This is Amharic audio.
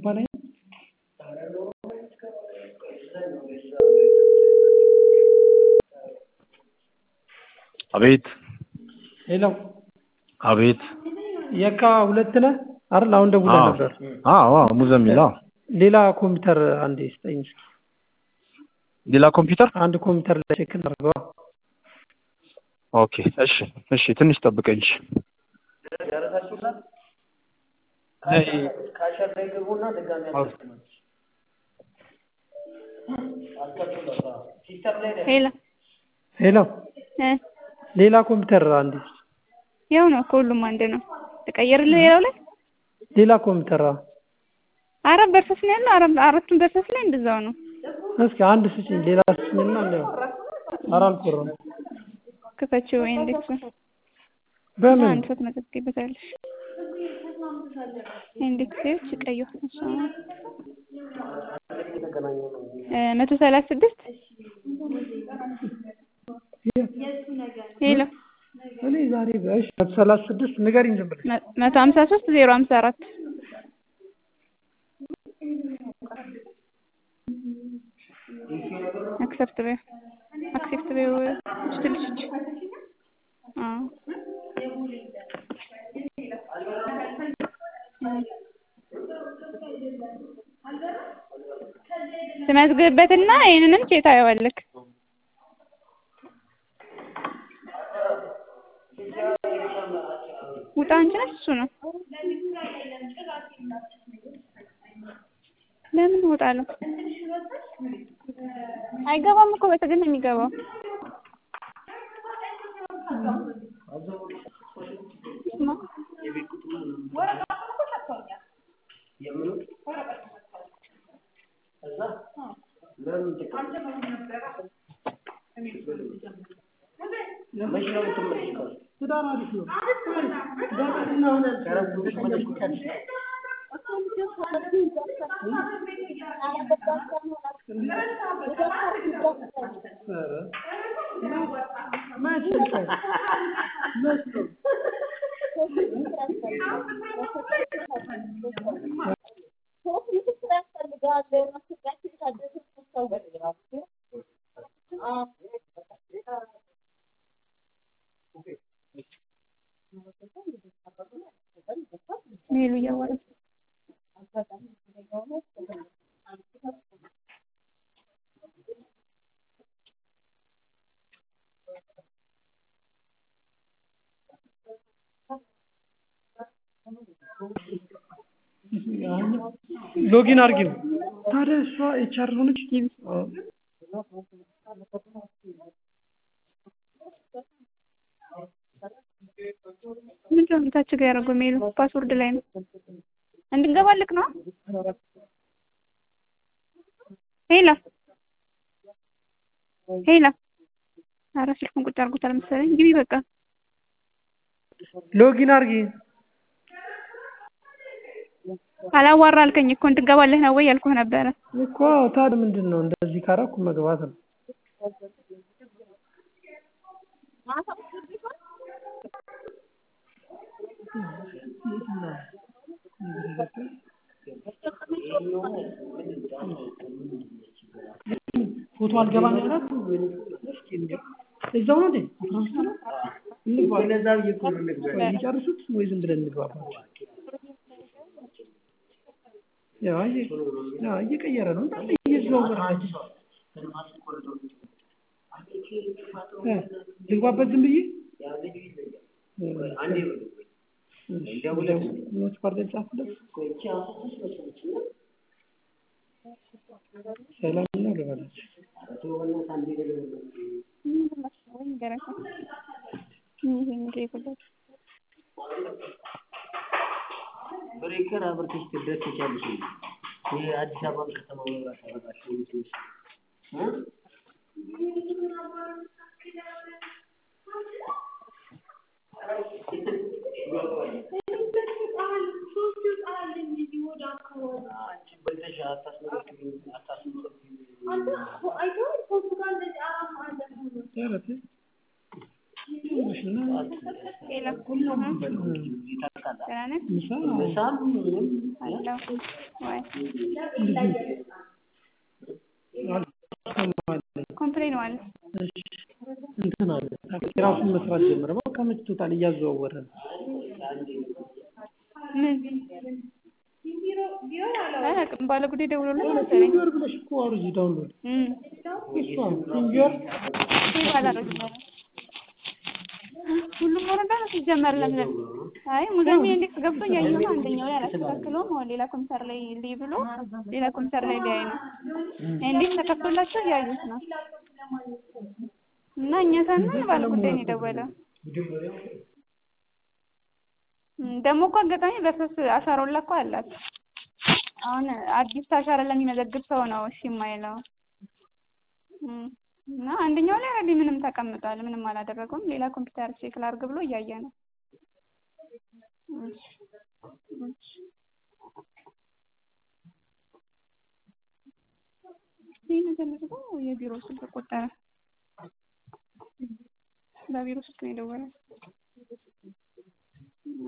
ላይ አቤት ሄሎ አቤት የካ ሁለት ነህ አይደል? አሁን ደውለህ ነበር። አዎ አዎ ሙዘሚል አዎ ሌላ ኮምፒውተር አንዴ ስጠኝ እስኪ። ሌላ ኮምፒውተር አንድ ኮምፒውተር ላይ ቼክ እናድርገዋ። ኦኬ እሺ እሺ ትንሽ ጠብቀኝ እሺ ሄሎ ሄሎ እ ሌላ ኮምፒውተር አንዴ ያው ነው ከሁሉም አንድ ነው። ተቀየርልህ ሌላው ላይ ሌላ ኮምፒውተር አዎ። አራት በርሰስ ነው ያለው። አራት አራቱም በርሰስ ላይ እንደዛው ነው። እስኪ አንድ ስጭኝ፣ ሌላ ስጭኝና እንደው ኧረ አልቆረም ክፈችው ኢንዴክሱ በምን አንድ ሰው ትመዘግቢበታለሽ። ኢንዴክስ ቀዩ እሷ እ መቶ ሰላሳ ስድስት ሄሎ እኔ ዛሬ እሺ መቶ ሰላሳ ስድስት ንገሪኝ ዝም ብለሽ መ- መቶ ሀምሳ ሶስት ዜሮ ሀምሳ አራት አክሰፕት በይው አክሴፕት በይው ስትልሽ አዎ ትመዝግብበትና ይሄንንም ቼክ ታየዋለህ። ውጣ አንቺ ነሽ እሱ ነው። ለምን እወጣለሁ? አይገባም እኮ በትዕግስት ነው የሚገባው። ስማ ትዳር አሪፍ ነው። በምንድን ነው አሁን ኧረ መች ስልክ መች ነው? ሜሉ እያወራች ሎጊን አድርጊው። ታዲያ እሷ ኤችአር ሆነች። አዎ። ምንድን ነው ታች ጋር ያደረገው ሜሉ ፓስወርድ ላይ ነው እንድንገባልክ ነው። ሄላ ሄላ ኧረ ስልኩን ቁጭ አድርጎታል መሰለኝ። ግቢ በቃ ሎጊን አድርጊ። አላዋራ አልከኝ እኮ እንድንገባልህ ነው ወይ ያልኩህ ነበረ። እኮ ታዲያ ምንድን ነው እንደዚህ ካረኩ መግባት ነው። ፎቶ አልገባም ያላት እስኪ እንዲያው እዛው ነው እንዴ? አስራ አምስት ነው? እንግባ። ቆይ የሚጨርሱት ወይ ዝም ብለን እንግባባቸው? ያው አየ- ያው እየቀየረ ነው እንዳለ እየዘዋወረ ነው። እ ልግባበት ዝም ብዬ ኖት ፓርት ጻፍለት ሰላም ነው ልበላቸው። ብሬከር አብርተሽ ትድረስ ትችያለሽ እንዴ? ይሄ አዲስ አበባ ከተማ መብራት አበራሽ ትንሽ እ አንቺ በልተሽ አታስመረቅኝ አታስመረቅኝ ኧረ ተይ። ይኸውልሽና ሄላ ሁሉም በለው ይታወቃል። ደህና ነህ? ምሳ ምሳም ምንም አለሁ ወይ አልሰማለኝ። ኮምፕሌን ማለት እሺ እንትን አለ የራሱን መስራት ጀመረ። በቃ መችቶታል፣ እያዘዋወረ ነው። ምን አላውቅም። ባለ ጉዳይ ደውሎልኝ መሰለኝ። ፊንገር ብለሽ እኮ አውርጂ ዳውንሎድ እም እሷ ፊንገር ሴቭ አላደረግም። ሁሉም ወረዳ ነው ሲጀመር ለምን አይ ሙዚየም ኢንዴክስ ገብቶ እያየሁ ነው። አንደኛው ላይ አላስተካክለውም። አሁን ሌላ ኮምፒውተር ላይ ልይ ብሎ ሌላ ኮምፒውተር ላይ ሊያይ ነው። ኢንዴክስ ተከፍቶላቸው እያዩት ነው። እና እኛ ሳናይ ባለ ጉዳይ ነው የደወለው። እም ደግሞ እኮ አጋጣሚ በሶስት አሻራውላ እኮ አላት። አሁን አዲስ አሻራ ለሚመዘግብ ሰው ነው እሺ የማይለው። እም እና አንደኛው ላይ ኦልሬዲ ምንም ተቀምጧል። ምንም አላደረገውም። ሌላ ኮምፒውተር ቼክ ላድርግ ብሎ እያየ ነው። እሺ እሺ ይህ ነገር ደግሞ የቢሮ ስልክ ቆጠረ። በቢሮ ስልክ ነው የደወለው።